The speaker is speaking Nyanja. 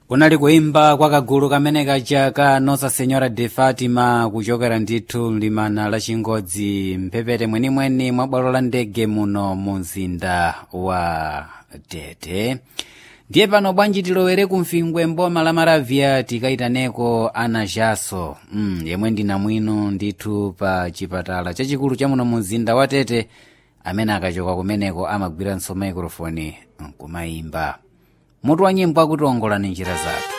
kunali kuimba kwa kagulu kamene kaja ka nosa senhora de fatima kuchokera ndithu mlimana la chingodzi mphepete mwenimweni mwa bwalo la ndege muno mu mzinda wa tete ndiye pano bwanji tilowere ku mfingwe mboma la maravya tikayitaneko ana jaso mm, yemwe ndina mwino ndithu pa chipatala chachikulu cha muno mu mzinda wa tete amene akachoka kumeneko amagwiranso maikrofoni nkumayimba mutu wa nyimbo akuti ongolani njira zathu